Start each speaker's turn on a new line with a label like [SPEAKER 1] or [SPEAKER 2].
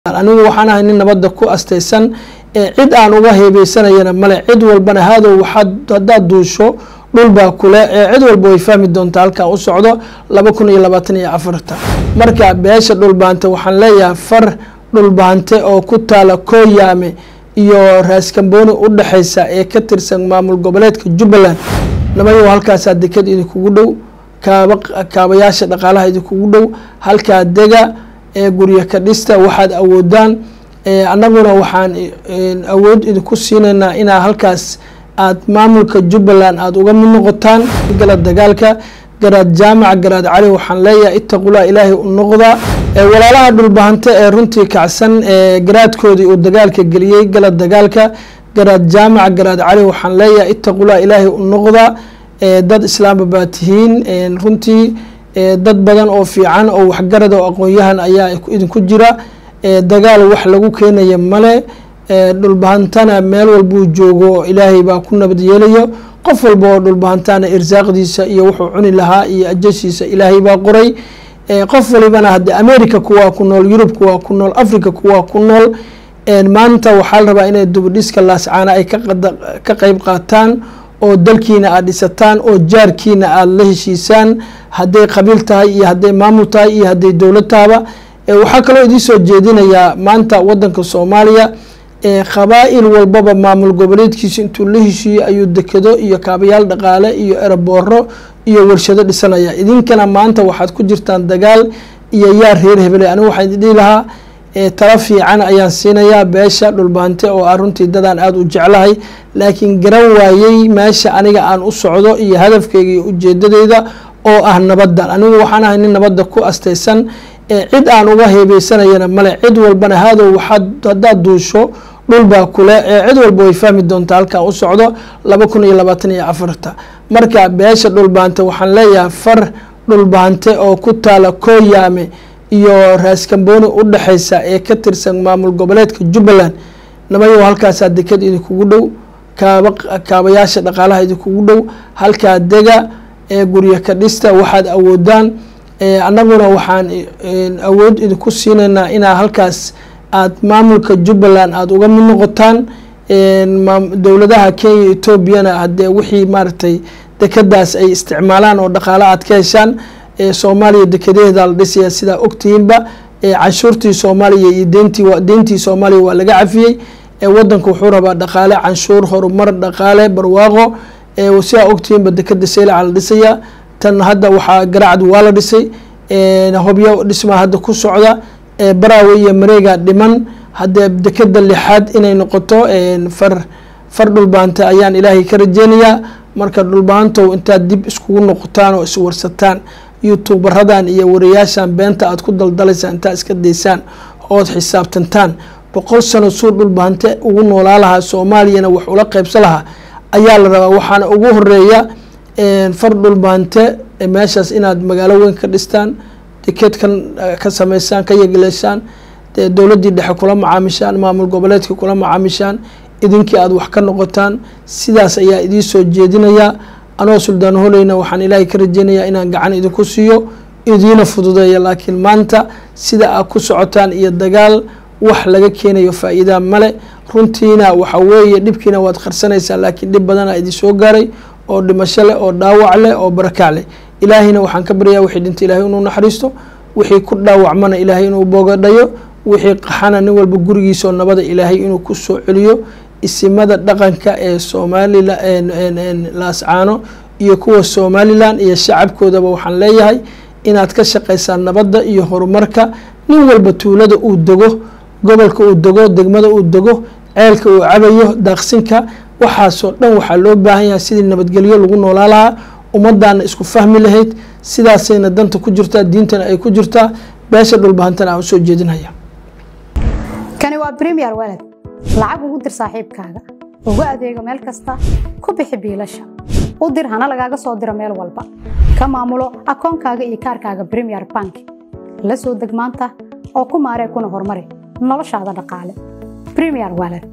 [SPEAKER 1] anigu waxaan ahay nin nabadda ku astaysan cid aan uga heebeysanayana male cid walbana haadow haddaad duusho dhulbaa kule cid walba way fahmi doontaa halkaan u socdo laba kun iyo labaatan iyo afarta marka beesha dhulbaante waxaan leeyahay far dhulbaante oo ku taala kooyaame iyo raaskambooni u dhexeysa ee ka tirsan maamul goboleedka jubbaland nabayo halkaasaa deked idinkugu dhow kaaba kaabayaasha dhaqaalaha idinkugu dhow halkaa dega ee guryo ka dhista waxaad awoodaan annaguna waxaan awood idinku siinaynaa inaa halkaas aad maamulka jubbaland aada uga mid noqotaan gala dagaalka garaad jaamac garaad cali waxaan leeyahay itaqulaa ilaahay u noqdaa walaalaha dhulbahante ee runtii kacsan garaadkoodii uu dagaalka geliyey gala dagaalka garaad jaamac garaad cali waxaan leeyahay itaqulaa ilaahay u noqdaa dad islaamba baa tihiin runtii dad badan oo fiican oo waxgarad oo aqoon-yahan ayaa idinku jira dagaal wax lagu keenaya male dhulbahantana meel walbuu joogo ilaahay baa ku nabad yeelayo qof walba oo dhulbahantana irsaaqdiisa iyo wuxuu cuni lahaa iyo ajashiisa ilaahay baa qoray qof walibana hadde america kuwaa ku nool yurub kuwaa ku nool africa kuwaa ku nool maanta waxaa la rabaa inay dubadhiska laascaana ay ka qeyb qaataan oo dalkiina aada dhisataan oo jaarkiina aada la heshiisaan hadday qabiil tahay iyo hadday maamul tahay iyo hadday dowlad tahaba waxaa kaloo idiin soo jeedinayaa maanta wadanka soomaaliya qabaa-il walbaba maamul goboleedkiisa intuu la heshiiyey ayuu dekedo iyo kaabayaal dhaqaale iyo erabooro iyo warshado dhisanaya idinkana maanta waxaad ku jirtaan dagaal iyo yaar reer hebele anigu waxaan idin dhihi lahaa tala fiican ayaan siinayaa beesha dhulbaante oo ah runtii dadaan aada u jeclahay laakiin garan waayey meesha aniga aan u socdo iyo hadafkeyga iyo ujeedadeyda oo ah nabadda anigu waxaan ahay nin nabadda ku astaysan cid aan uga heebeysanayana male cid walbana haadow haddaad duusho dhulbaa kule cid walba way fahmi doontaa halkaan u socdo laba kun iyo labaatan iyo afarta marka beesha dhulbaante waxaan leeyahay far dhulbaante oo ku taala kooyaame iyo raaskambooni u dhexeysa ee ka tirsan maamul goboleedka jubbaland nabayo halkaasaa deked idinkugu dhow kaaba kaabayaasha dhaqaalaha idinkugu dhow halkaa dega ee guryo ka dhista waxaad awoodaan annaguna waxaan awood idinku siinaynaa inaa halkaas aad maamulka jubbaland aada uga mid noqotaan dowladaha kenya etoobiyana hadee wixii maaragtay dekadaas ay isticmaalaan oo dhaqaalo aad ka heshaan soomaaliya dekedaheeda la dhisaya sidaa ogtihiinba canshuurtii soomaaliya iyo deentii deyntii soomaaliya waa laga cafiyey wadanku wuxuu rabaa dhaqaale canshuur horumar dhaqaale barwaaqo sidaa ogtihiinba dekeda seylaca la dhisaya tan hadda waxaa garaacd waa la dhisay hobyo dhismaa hadda ku socda baraawe iyo mareega dhiman haddee dekeda lixaad inay noqoto far far dhulbaanta ayaan ilaahay ka rajeynayaa marka dhulbaantow intaad dib iskugu noqotaan oo iswarsataan youtuberadan iyo wariyaashan beenta aad ku daldalaysaan intaad iska daysaan ood xisaabtantaan boqol sano suu dhulbaante ugu noolaa lahaa soomaaliyana wax ula qeybsa lahaa ayaa la rabaa waxaana ugu horeeya far dhulbaante meeshaas inaad magaalo weyn ka dhistaan dekeedkan ka sameysaan ka yegleeshaan dowladdii dhexe kula macaamishaan maamul goboleedkii kula macaamishaan idinkii aada wax ka noqotaan sidaas ayaa idiin soo jeedinayaa anoo suldaan holeyna waxaan ilaahay ka rajeynayaa inaan gacan idinku siiyo idiina fududeeya laakiin maanta sida aad ku socotaan iyo dagaal wax laga keenayo faa-iidaa male runtiina waxa weeye dhibkiina waad qarsanaysaa laakiin dhib badana idin soo gaaray oo dhimasho leh oo dhaawac leh oo barakac leh ilaahayna waxaan ka baryaa wixii dhinta ilahay inuu naxariisto wixii ku dhaawacmana ilaahay inuu boogadhayo wixii qaxana nin walba gurigiisaoo nabada ilaahay inuu ku soo celiyo isimada dhaqanka ee soomaalila laascaano iyo kuwa somalilan iyo shacabkoodaba waxaan leeyahay inaad ka shaqaysaan nabadda iyo horumarka nin walba tuulada uu dego gobolka uu dego degmada uu dego ceelka uu cabayo daaqsinka waxaasoo dhan waxaa loo baahan yahay sidii nabadgelyo lagu noolaa lahaa ummaddaana isku fahmi lahayd sidaasayna danta ku jirtaa diintana ay ku jirtaa beesha dhulbahantana aan usoo jeedinaya
[SPEAKER 2] kani waa bremiyer walad lacag ugu dir saaxiibkaaga ugu adeego meel kasta ku bixi biilasha u dir hana lagaaga soo diro meel walba ka maamulo akoonkaaga iyo kaarkaaga bremiyer bank la soo deg maanta oo ku maaree kuna horumari noloshaada dhaqaale bremiyer walad